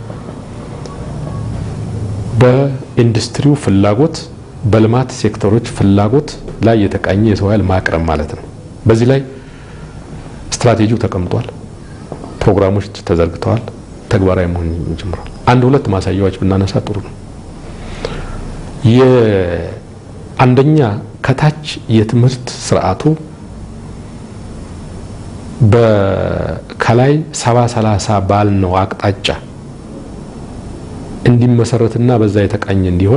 በኢንዱስትሪው ፍላጎት በልማት ሴክተሮች ፍላጎት ላይ የተቃኘ የሰው ኃይል ማቅረብ ማለት ነው። በዚህ ላይ ስትራቴጂው ተቀምጧል። ፕሮግራሞች ተዘርግተዋል። ተግባራዊ መሆን ጀምሯል። አንድ ሁለት ማሳያዎች ብናነሳ ጥሩ ነው። የአንደኛ ከታች የትምህርት ስርዓቱ ከላይ ሰባ ሰላሳ ባልነው አቅጣጫ እንዲመሰረትና በዛ የተቃኘ እንዲሆን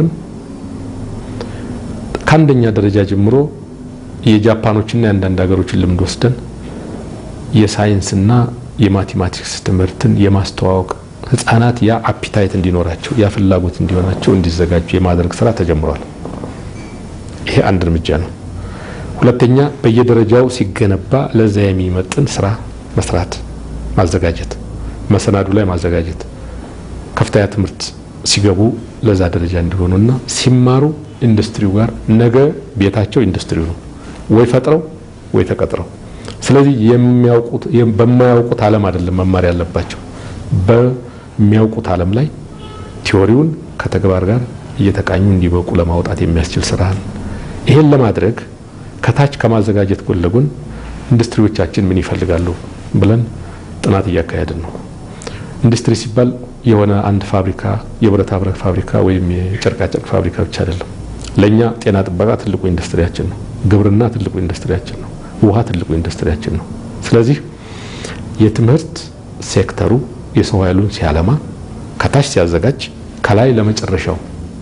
ከአንደኛ ደረጃ ጀምሮ የጃፓኖችና የአንዳንድ ሀገሮችን ልምድ ወስደን የሳይንስና የማቴማቲክስ ትምህርትን የማስተዋወቅ ህጻናት ያ አፒታይት እንዲኖራቸው ያ ፍላጎት እንዲሆናቸው እንዲዘጋጁ የማድረግ ስራ ተጀምሯል። ይሄ አንድ እርምጃ ነው። ሁለተኛ በየደረጃው ሲገነባ ለዛ የሚመጥን ስራ መስራት፣ ማዘጋጀት፣ መሰናዱ ላይ ማዘጋጀት ከፍተኛ ትምህርት ሲገቡ ለዛ ደረጃ እንዲሆኑና ሲማሩ ኢንዱስትሪው ጋር ነገ ቤታቸው ኢንዱስትሪው ነው፣ ወይ ፈጥረው ወይ ተቀጥረው። ስለዚህ የሚያውቁት በማያውቁት ዓለም አይደለም መማር ያለባቸው በሚያውቁት ዓለም ላይ ቲዎሪውን ከተግባር ጋር እየተቃኙ እንዲበቁ ለማውጣት የሚያስችል ስራ ነው። ይሄን ለማድረግ ከታች ከማዘጋጀት ጎን ለጎን ኢንዱስትሪዎቻችን ምን ይፈልጋሉ ብለን ጥናት እያካሄድን ነው። ኢንዱስትሪ ሲባል የሆነ አንድ ፋብሪካ የብረታ ብረት ፋብሪካ ወይም የጨርቃጨርቅ ፋብሪካ ብቻ አይደለም። ለእኛ ጤና ጥበቃ ትልቁ ኢንዱስትሪያችን ነው። ግብርና ትልቁ ኢንዱስትሪያችን ነው። ውሃ ትልቁ ኢንዱስትሪያችን ነው። ስለዚህ የትምህርት ሴክተሩ የሰው ኃይሉን ሲያለማ ከታች ሲያዘጋጅ ከላይ ለመጨረሻው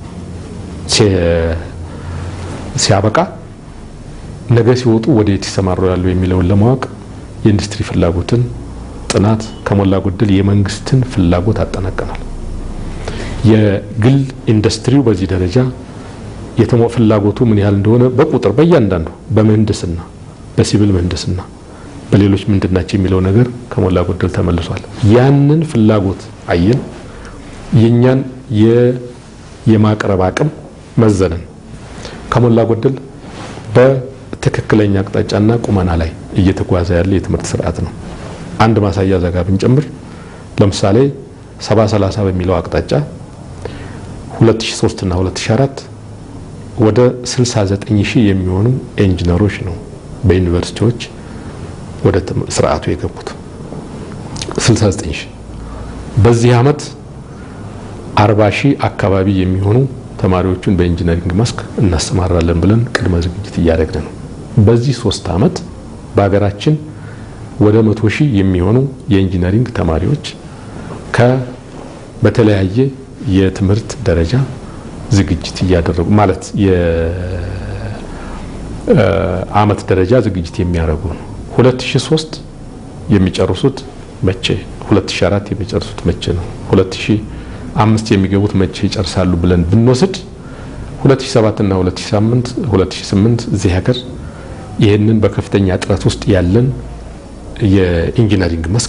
ሲያበቃ ነገ ሲወጡ ወደ የት ይሰማሩ ያሉ የሚለውን ለማወቅ የኢንዱስትሪ ፍላጎትን ጥናት ከሞላ ጎደል የመንግስትን ፍላጎት አጠናቀናል። የግል ኢንዱስትሪው በዚህ ደረጃ የተሞ ፍላጎቱ ምን ያህል እንደሆነ በቁጥር በእያንዳንዱ በምህንድስና፣ በሲቪል ምህንድስና፣ በሌሎች ምንድናቸው የሚለው ነገር ከሞላ ጎደል ተመልሷል። ያንን ፍላጎት አየን። የእኛን የማቅረብ አቅም መዘንን ከሞላ ጎደል በትክክለኛ አቅጣጫና ቁመና ላይ እየተጓዘ ያለ የትምህርት ስርዓት ነው። አንድ ማሳያ ዘጋ ብንጨምር ለምሳሌ ሰባ ሰላሳ በሚለው አቅጣጫ 2003 እና 2004 ወደ 69 ሺህ የሚሆኑ ኢንጂነሮች ነው በዩኒቨርሲቲዎች ወደ ስርዓቱ የገቡት 69 ሺህ። በዚህ አመት 40 ሺህ አካባቢ የሚሆኑ ተማሪዎቹን በኢንጂነሪንግ መስክ እናሰማራለን ብለን ቅድመ ዝግጅት እያደረግን ነው። በዚህ ሶስት አመት በሀገራችን ወደ መቶ ሺህ የሚሆኑ የኢንጂነሪንግ ተማሪዎች ከ በተለያየ የትምህርት ደረጃ ዝግጅት እያደረጉ ማለት የአመት ደረጃ ዝግጅት የሚያደርጉ ነው። 2003 የሚጨርሱት መቼ፣ 2004 የሚጨርሱት መቼ ነው፣ 2005 የሚገቡት መቼ ይጨርሳሉ ብለን ብንወስድ 2007 እና 2008 2008 እዚህ ሀገር ይህንን በከፍተኛ ጥረት ውስጥ ያለን የኢንጂነሪንግ መስክ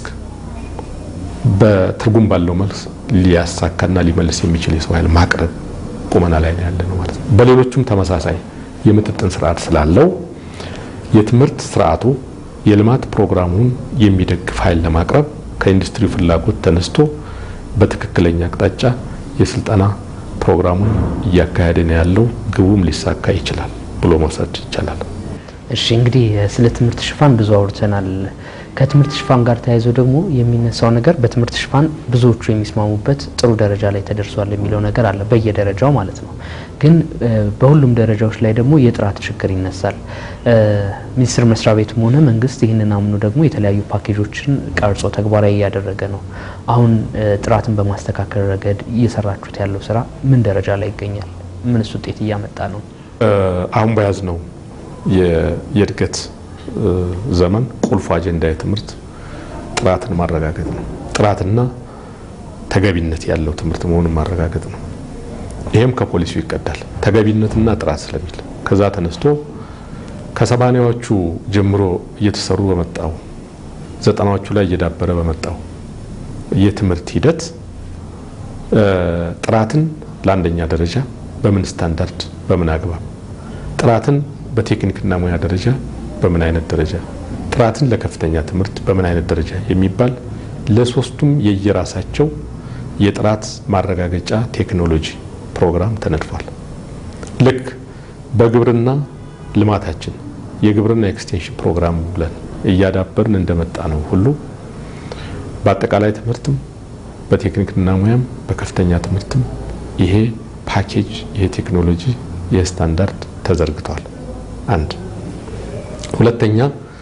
በትርጉም ባለው መልስ ሊያሳካና ሊመልስ የሚችል የሰው ኃይል ማቅረብ ቁመና ላይ ነው ያለ ነው ማለት ነው። በሌሎቹም ተመሳሳይ የምጥጥን ስርዓት ስላለው የትምህርት ስርዓቱ የልማት ፕሮግራሙን የሚደግፍ ኃይል ለማቅረብ ከኢንዱስትሪ ፍላጎት ተነስቶ በትክክለኛ አቅጣጫ የስልጠና ፕሮግራሙን እያካሄደ ነው ያለው። ግቡም ሊሳካ ይችላል ብሎ መውሰድ ይቻላል። እሺ እንግዲህ ስለ ትምህርት ሽፋን ብዙ አውርተናል። ከትምህርት ሽፋን ጋር ተያይዞ ደግሞ የሚነሳው ነገር በትምህርት ሽፋን ብዙዎቹ የሚስማሙበት ጥሩ ደረጃ ላይ ተደርሷል የሚለው ነገር አለ፣ በየደረጃው ማለት ነው። ግን በሁሉም ደረጃዎች ላይ ደግሞ የጥራት ችግር ይነሳል። ሚኒስቴር መስሪያ ቤቱም ሆነ መንግስት ይህንን አምኖ ደግሞ የተለያዩ ፓኬጆችን ቀርጾ ተግባራዊ እያደረገ ነው። አሁን ጥራትን በማስተካከል ረገድ እየሰራችሁት ያለው ስራ ምን ደረጃ ላይ ይገኛል? ምንስ ውጤት እያመጣ ነው? አሁን በያዝ ነው የእድገት ዘመን ቁልፉ አጀንዳ የትምህርት ጥራትን ማረጋገጥ ነው። ጥራትና ተገቢነት ያለው ትምህርት መሆኑን ማረጋገጥ ነው። ይሄም ከፖሊሲው ይቀዳል። ተገቢነትና ጥራት ስለሚል ከዛ ተነስቶ ከሰባኒያዎቹ ጀምሮ እየተሰሩ በመጣው ዘጠናዎቹ ላይ እየዳበረ በመጣው የትምህርት ሂደት ጥራትን ለአንደኛ ደረጃ በምን ስታንዳርድ በምን አግባብ ጥራትን በቴክኒክና ሙያ ደረጃ በምን አይነት ደረጃ ጥራትን ለከፍተኛ ትምህርት በምን አይነት ደረጃ የሚባል ለሶስቱም የየራሳቸው የጥራት ማረጋገጫ ቴክኖሎጂ ፕሮግራም ተነድፏል። ልክ በግብርና ልማታችን የግብርና ኤክስቴንሽን ፕሮግራም ብለን እያዳበርን እንደመጣ ነው ሁሉ በአጠቃላይ ትምህርትም በቴክኒክና ሙያም በከፍተኛ ትምህርትም ይሄ ፓኬጅ ይሄ ቴክኖሎጂ ይሄ ስታንዳርድ ተዘርግቷል። አንድ ሁለተኛ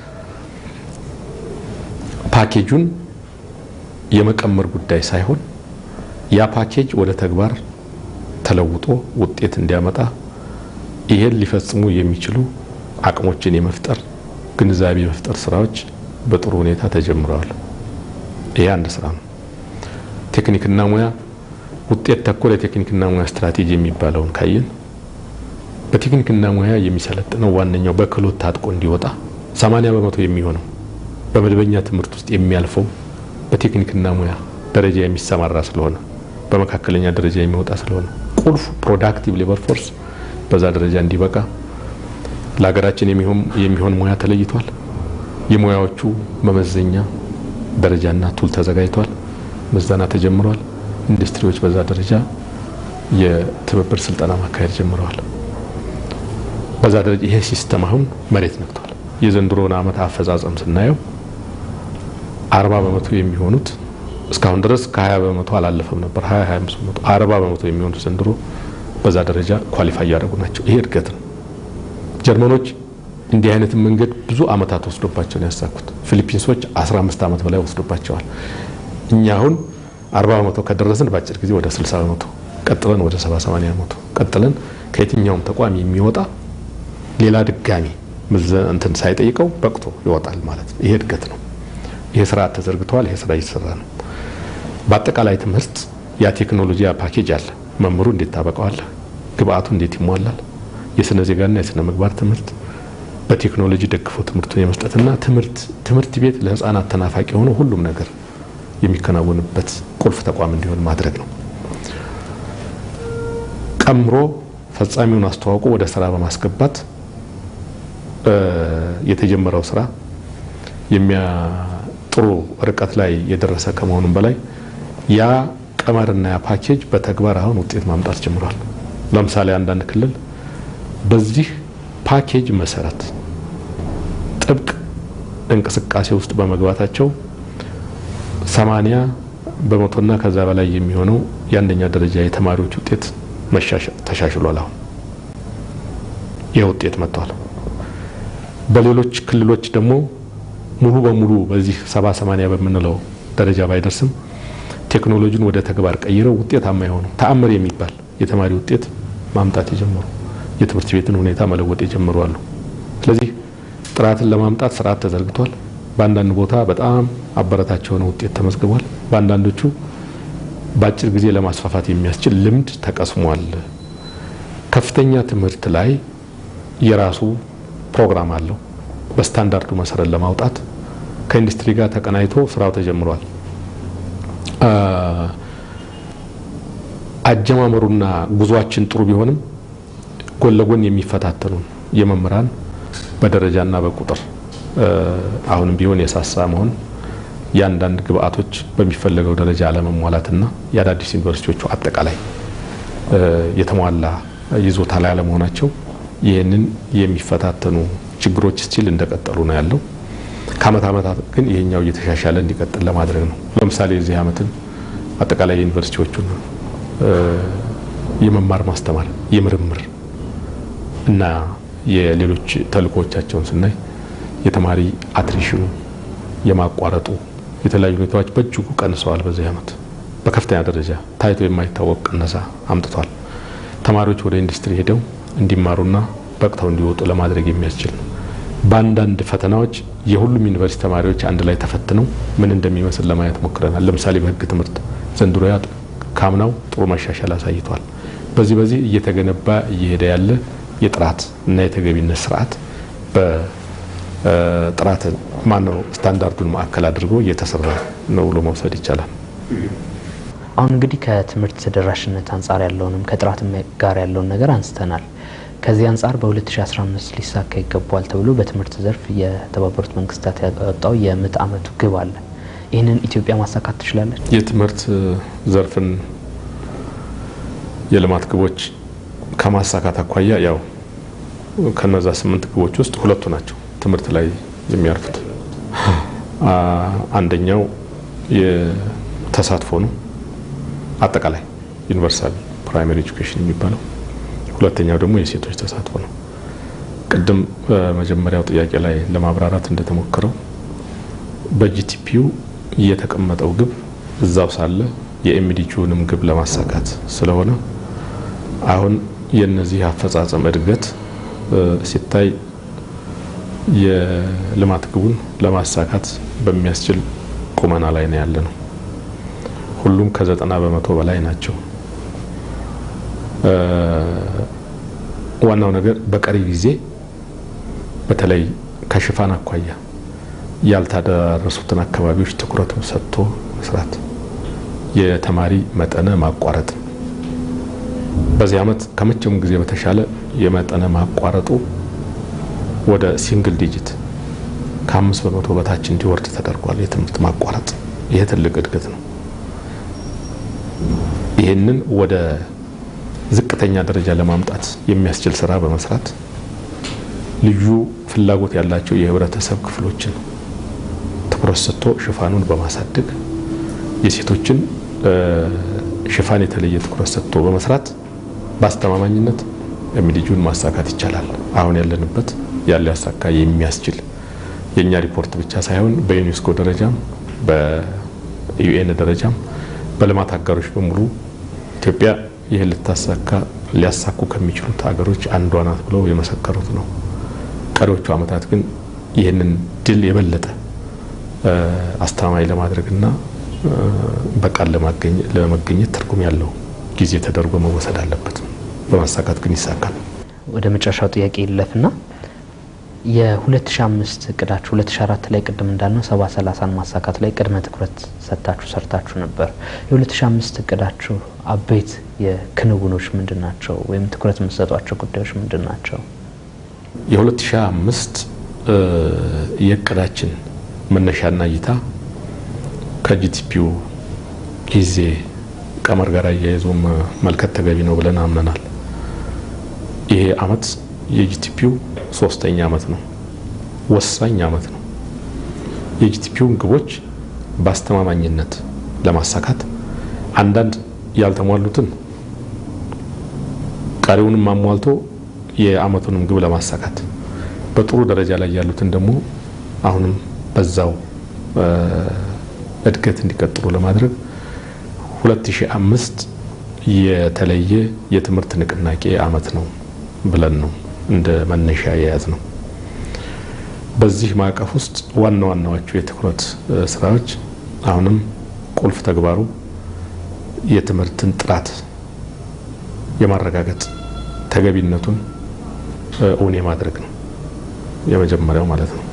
ፓኬጁን የመቀመር ጉዳይ ሳይሆን ያ ፓኬጅ ወደ ተግባር ተለውጦ ውጤት እንዲያመጣ ይሄን ሊፈጽሙ የሚችሉ አቅሞችን የመፍጠር ግንዛቤ የመፍጠር ስራዎች በጥሩ ሁኔታ ተጀምረዋል። ይሄ አንድ ስራ ነው። ቴክኒክና ሙያ ውጤት ተኮር የቴክኒክና ሙያ ስትራቴጂ የሚባለውን ካየን በቴክኒክና ሙያ የሚሰለጥነው ዋነኛው በክህሎት ታጥቆ እንዲወጣ 80 በመቶ የሚሆነው በመደበኛ ትምህርት ውስጥ የሚያልፈው በቴክኒክና ሙያ ደረጃ የሚሰማራ ስለሆነ በመካከለኛ ደረጃ የሚወጣ ስለሆነ ቁልፍ ፕሮዳክቲቭ ሌበር ፎርስ በዛ ደረጃ እንዲበቃ ለሀገራችን የሚሆን ሙያ ተለይቷል። የሙያዎቹ መመዘኛ ደረጃና ቱል ተዘጋጅቷል። ምዘና ተጀምሯል። ኢንዱስትሪዎች በዛ ደረጃ የትብብር ስልጠና ማካሄድ ጀምረዋል። በዛ ደረጃ ይሄ ሲስተም አሁን መሬት ነክቷል። የዘንድሮውን ዓመት አፈጻጸም ስናየው አርባ በመቶ የሚሆኑት እስካሁን ድረስ ከ20 በመቶ አላለፈም ነበር። 20 25 በመቶ 40 በመቶ የሚሆኑት ዘንድሮ በዛ ደረጃ ኳሊፋይ እያደረጉ ናቸው። ይሄ እድገት ነው። ጀርመኖች እንዲህ አይነትን መንገድ ብዙ አመታት ወስዶባቸው ነው ያሳኩት። ፊሊፒንሶች 15 ዓመት በላይ ወስዶባቸዋል። እኛ አሁን 40 በመቶ ከደረስን በአጭር ጊዜ ወደ 60 በመቶ ቀጥለን ወደ 70 80 በመቶ ቀጥለን ከየትኛውም ተቋም የሚወጣ ሌላ ድጋሚ እንትን ሳይጠይቀው በቅቶ ይወጣል ማለት ነው። ይሄ እድገት ነው። ይሄ ስርዓት ተዘርግተዋል። ይሄ ስራ እየተሰራ ነው። በአጠቃላይ ትምህርት ያ ቴክኖሎጂ ያ ፓኬጅ አለ። መምህሩ እንዴት ታበቀዋለህ? ግብአቱ እንዴት ይሟላል? የስነ ዜጋና የስነ ምግባር ትምህርት በቴክኖሎጂ ደግፎ ትምህርቱን የመስጠትና ትምህርት ትምህርት ቤት ለህፃናት ተናፋቂ የሆነ ሁሉም ነገር የሚከናወንበት ቁልፍ ተቋም እንዲሆን ማድረግ ነው። ቀምሮ ፈጻሚውን አስተዋውቆ ወደ ስራ በማስገባት የተጀመረው ስራ ጥሩ ርቀት ላይ የደረሰ ከመሆኑም በላይ ያ ቀመርና ያ ፓኬጅ በተግባር አሁን ውጤት ማምጣት ጀምሯል። ለምሳሌ አንዳንድ ክልል በዚህ ፓኬጅ መሰረት ጥብቅ እንቅስቃሴ ውስጥ በመግባታቸው ሰማንያ በመቶና ከዛ በላይ የሚሆነው የአንደኛ ደረጃ የተማሪዎች ውጤት ተሻሽሏል። አሁን ይህ ውጤት መጥቷል። በሌሎች ክልሎች ደግሞ ሙሉ በሙሉ በዚህ ሰባ ሰማንያ በምንለው ደረጃ ባይደርስም ቴክኖሎጂን ወደ ተግባር ቀይረው ውጤታማ የሆኑ ተአምር የሚባል የተማሪ ውጤት ማምጣት የጀመሩ የትምህርት ቤትን ሁኔታ መለወጥ የጀመሩ አሉ። ስለዚህ ጥራትን ለማምጣት ስርዓት ተዘርግቷል። በአንዳንድ ቦታ በጣም አበረታች የሆነ ውጤት ተመዝግቧል። በአንዳንዶቹ በአጭር ጊዜ ለማስፋፋት የሚያስችል ልምድ ተቀስሟል። ከፍተኛ ትምህርት ላይ የራሱ ፕሮግራም አለው። በስታንዳርዱ መሰረት ለማውጣት ከኢንዱስትሪ ጋር ተቀናይቶ ስራው ተጀምሯል። አጀማመሩና ጉዟችን ጥሩ ቢሆንም ጎን ለጎን የሚፈታተኑን የመምህራን በደረጃና በቁጥር አሁንም ቢሆን የሳሳ መሆን የአንዳንድ ግብአቶች በሚፈለገው ደረጃ አለመሟላትና የአዳዲስ ዩኒቨርሲቲዎቹ አጠቃላይ የተሟላ ይዞታ ላይ አለመሆናቸው ይህንን የሚፈታተኑ ችግሮች ስቲል እንደቀጠሉ ነው ያለው። ከአመት አመታት ግን ይሄኛው እየተሻሻለ እንዲቀጥል ለማድረግ ነው። ለምሳሌ የዚህ አመትን አጠቃላይ ዩኒቨርሲቲዎቹን የመማር ማስተማር፣ የምርምር እና የሌሎች ተልእኮዎቻቸውን ስናይ የተማሪ አትሪሽኑ የማቋረጡ የተለያዩ ሁኔታዎች በእጅጉ ቀንሰዋል። በዚህ አመት በከፍተኛ ደረጃ ታይቶ የማይታወቅ ቅነሳ አምጥቷል። ተማሪዎች ወደ ኢንዱስትሪ ሄደው እንዲማሩና በቅተው እንዲወጡ ለማድረግ የሚያስችል ነው። በአንዳንድ ፈተናዎች የሁሉም ዩኒቨርሲቲ ተማሪዎች አንድ ላይ ተፈትነው ምን እንደሚመስል ለማየት ሞክረናል። ለምሳሌ በህግ ትምህርት ዘንድሮ ያ ካምናው ጥሩ መሻሻል አሳይቷል። በዚህ በዚህ እየተገነባ እየሄደ ያለ የጥራት እና የተገቢነት ስርዓት በጥራት ማነው ስታንዳርዱን ማዕከል አድርጎ እየተሰራ ነው ብሎ መውሰድ ይቻላል። አሁን እንግዲህ ከትምህርት ተደራሽነት አንጻር ያለውንም ከጥራትም ጋር ያለውን ነገር አንስተናል። ከዚህ አንጻር በ2015 ሊሳካ ይገባዋል ተብሎ በትምህርት ዘርፍ የተባበሩት መንግስታት ያወጣው የምዕተ ዓመቱ ግብ አለ። ይህንን ኢትዮጵያ ማሳካት ትችላለች? የትምህርት ዘርፍን የልማት ግቦች ከማሳካት አኳያ ያው ከነዛ ስምንት ግቦች ውስጥ ሁለቱ ናቸው ትምህርት ላይ የሚያርፉት። አንደኛው የተሳትፎ ነው፣ አጠቃላይ ዩኒቨርሳል ፕራይመሪ ኤጁኬሽን የሚባለው ሁለተኛው ደግሞ የሴቶች ተሳትፎ ነው። ቅድም በመጀመሪያው ጥያቄ ላይ ለማብራራት እንደተሞከረው በጂቲፒው የተቀመጠው ግብ እዛው ሳለ የኤምዲጂውንም ግብ ለማሳካት ስለሆነ አሁን የነዚህ አፈጻጸም እድገት ሲታይ የልማት ግቡን ለማሳካት በሚያስችል ቁመና ላይ ነው ያለ ነው። ሁሉም ከዘጠና በመቶ በላይ ናቸው። ዋናው ነገር በቀሪ ጊዜ በተለይ ከሽፋን አኳያ ያልተዳረሱትን አካባቢዎች ትኩረት ሰጥቶ መስራት፣ የተማሪ መጠነ ማቋረጥ በዚህ ዓመት ከመቼውም ጊዜ በተሻለ የመጠነ ማቋረጡ ወደ ሲንግል ዲጂት ከአምስት በመቶ በታች እንዲወርድ ተደርጓል። የትምህርት ማቋረጥ ይሄ ትልቅ እድገት ነው። ይህንን ወደ ዝቅተኛ ደረጃ ለማምጣት የሚያስችል ስራ በመስራት ልዩ ፍላጎት ያላቸው የህብረተሰብ ክፍሎችን ትኩረት ሰጥቶ ሽፋኑን በማሳደግ የሴቶችን ሽፋን የተለየ ትኩረት ሰጥቶ በመስራት በአስተማማኝነት ሚዲጁን ማሳካት ይቻላል። አሁን ያለንበት ያለ ያሳካ የሚያስችል የእኛ ሪፖርት ብቻ ሳይሆን በዩኔስኮ ደረጃም በዩኤን ደረጃም በልማት አጋሮች በሙሉ ኢትዮጵያ ይህን ልታሳካ ሊያሳኩ ከሚችሉት ሀገሮች አንዷ ናት ብለው የመሰከሩት ነው። ቀሪዎቹ ዓመታት ግን ይህንን ድል የበለጠ አስተማማኝ ለማድረግና በቃል ለመገኘት ትርጉም ያለው ጊዜ ተደርጎ መወሰድ አለበት። በማሳካት ግን ይሳካል። ወደ መጨረሻው ጥያቄ ይለፍና የ2005 እቅዳችሁ 2004 ላይ ቅድም እንዳልነው 70 30ን ማሳካት ላይ ቅድመ ትኩረት ሰጥታችሁ ሰርታችሁ ነበር። የ2005 እቅዳችሁ አበይት የክንውኖች ምንድን ናቸው? ወይም ትኩረት የምትሰጧቸው ጉዳዮች ምንድን ናቸው? የ2005 የእቅዳችን መነሻና እይታ ከጂቲፒው ጊዜ ቀመር ጋር አያይዞ መልከት ተገቢ ነው ብለን አምነናል። ይሄ አመት የጂቲፒው ሶስተኛ አመት ነው። ወሳኝ አመት ነው። የጂቲፒውን ግቦች በአስተማማኝነት ለማሳካት አንዳንድ ያልተሟሉትን ቀሪውንም አሟልቶ የአመቱንም ግብ ለማሳካት በጥሩ ደረጃ ላይ ያሉትን ደግሞ አሁንም በዛው እድገት እንዲቀጥሉ ለማድረግ 2005 የተለየ የትምህርት ንቅናቄ አመት ነው ብለን ነው እንደ መነሻ የያዝ ነው። በዚህ ማዕቀፍ ውስጥ ዋና ዋናዎቹ የትኩረት ስራዎች አሁንም ቁልፍ ተግባሩ የትምህርትን ጥራት የማረጋገጥ ተገቢነቱን እውን የማድረግ ነው። የመጀመሪያው ማለት ነው።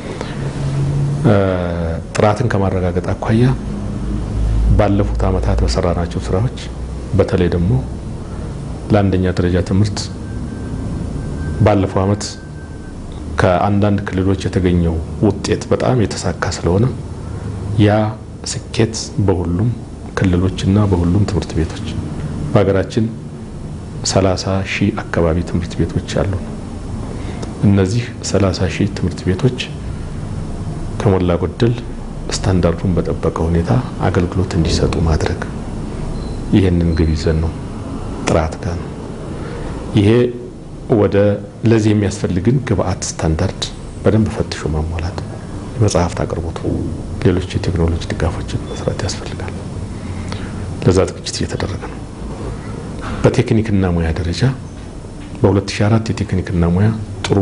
ጥራትን ከማረጋገጥ አኳያ ባለፉት አመታት በሰራናቸው ስራዎች በተለይ ደግሞ ለአንደኛ ደረጃ ትምህርት ባለፈው አመት ከአንዳንድ ክልሎች የተገኘው ውጤት በጣም የተሳካ ስለሆነ ያ ስኬት በሁሉም ክልሎችና በሁሉም ትምህርት ቤቶች በሀገራችን ሰላሳ ሺህ አካባቢ ትምህርት ቤቶች አሉ። እነዚህ ሰላሳ ሺህ ትምህርት ቤቶች ከሞላ ጎደል ስታንዳርዱን በጠበቀ ሁኔታ አገልግሎት እንዲሰጡ ማድረግ ይህንን ግብ ይዘን ነው ጥራት ጋር ነው። ይሄ ወደ ለዚህ የሚያስፈልግን ግብአት ስታንዳርድ በደንብ ፈትሾ ማሟላት፣ የመጽሐፍት አቅርቦቱ፣ ሌሎች የቴክኖሎጂ ድጋፎችን መስራት ያስፈልጋል። ለዛ ዝግጅት እየተደረገ ነው። በቴክኒክና ሙያ ደረጃ በ2004 የቴክኒክና ሙያ ጥሩ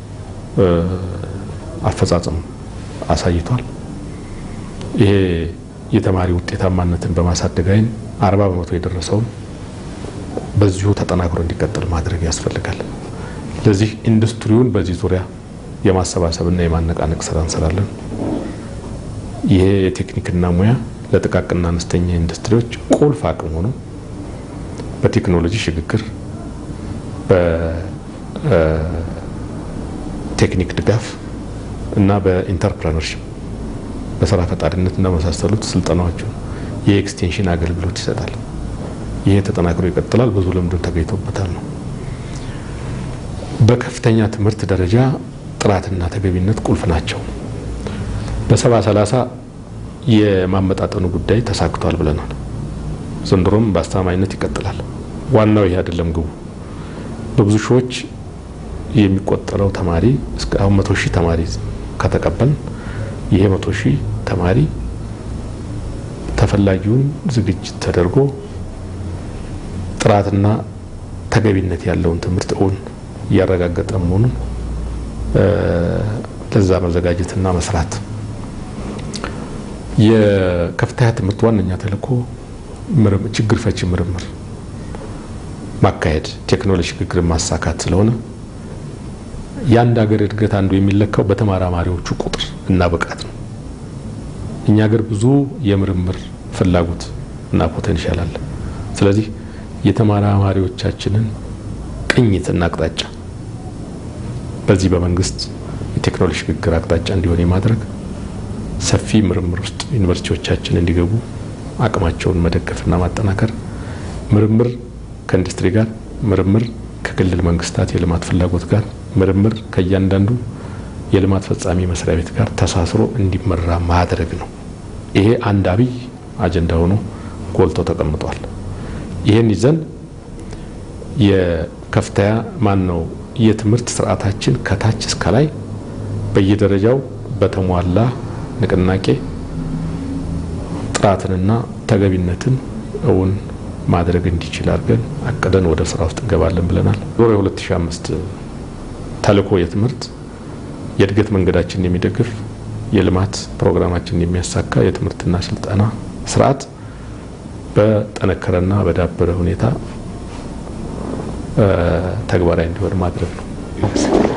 አፈጻጸም አሳይቷል። ይሄ የተማሪ ውጤታማነትን በማሳደግ አይን አርባ በመቶ የደረሰውን በዚሁ ተጠናክሮ እንዲቀጥል ማድረግ ያስፈልጋል። ለዚህ ኢንዱስትሪውን በዚህ ዙሪያ የማሰባሰብና የማነቃነቅ ስራ እንሰራለን። ይሄ የቴክኒክና ሙያ ለጥቃቅንና አነስተኛ ኢንዱስትሪዎች ቁልፍ አቅም ሆኖ በቴክኖሎጂ ሽግግር፣ በቴክኒክ ድጋፍ እና በኢንተርፕረነርሽፕ በስራ ፈጣሪነት እና መሳሰሉት ስልጠናዎችን የኤክስቴንሽን አገልግሎት ይሰጣል። ይሄ ተጠናክሮ ይቀጥላል። ብዙ ልምድን ተገኝቶበታል ነው። በከፍተኛ ትምህርት ደረጃ ጥራትና ተገቢነት ቁልፍ ናቸው። በሰባ ሰላሳ የማመጣጠኑ ጉዳይ ተሳክቷል ብለናል። ዘንድሮም በአስተማማኝነት ይቀጥላል። ዋናው ይሄ አይደለም ግቡ። በብዙ ሺዎች የሚቆጠረው ተማሪ እስከ አሁን መቶ ሺህ ተማሪ ከተቀበል ይሄ መቶ ሺህ ተማሪ ተፈላጊውን ዝግጅት ተደርጎ ጥራትና ተገቢነት ያለውን ትምህርት እውን እያረጋገጠ መሆኑን ለዛ መዘጋጀትና መስራት የከፍተኛ ትምህርት ዋነኛ ተልዕኮ ችግር ፈቺ ምርምር ማካሄድ፣ ቴክኖሎጂ ሽግግርን ማሳካት ስለሆነ የአንድ ሀገር እድገት አንዱ የሚለካው በተመራማሪዎቹ ቁጥር እና ብቃት ነው። እኛ ሀገር ብዙ የምርምር ፍላጎት እና ፖቴንሻል አለ። ስለዚህ የተመራማሪዎቻችንን ቅኝትና አቅጣጫ በዚህ በመንግስት የቴክኖሎጂ ሽግግር አቅጣጫ እንዲሆን የማድረግ ሰፊ ምርምር ውስጥ ዩኒቨርሲቲዎቻችን እንዲገቡ አቅማቸውን መደገፍና ማጠናከር፣ ምርምር ከኢንዱስትሪ ጋር፣ ምርምር ከክልል መንግስታት የልማት ፍላጎት ጋር፣ ምርምር ከእያንዳንዱ የልማት ፈጻሚ መስሪያ ቤት ጋር ተሳስሮ እንዲመራ ማድረግ ነው። ይሄ አንድ አብይ አጀንዳ ሆኖ ጎልቶ ተቀምጧል። ይህን ይዘን የከፍተኛ ማን ነው የትምህርት ስርዓታችን ከታች እስከ ላይ በየደረጃው በተሟላ ንቅናቄ ጥራትንና ተገቢነትን እውን ማድረግ እንዲችል አድርገን አቅደን ወደ ስራ ውስጥ እንገባለን ብለናል። ዞሮ የ2005 ተልዕኮ የትምህርት የእድገት መንገዳችንን የሚደግፍ የልማት ፕሮግራማችንን የሚያሳካ የትምህርትና ስልጠና ስርዓት በጠነከረና በዳበረ ሁኔታ ተግባራዊ እንዲሆን ማድረግ ነው።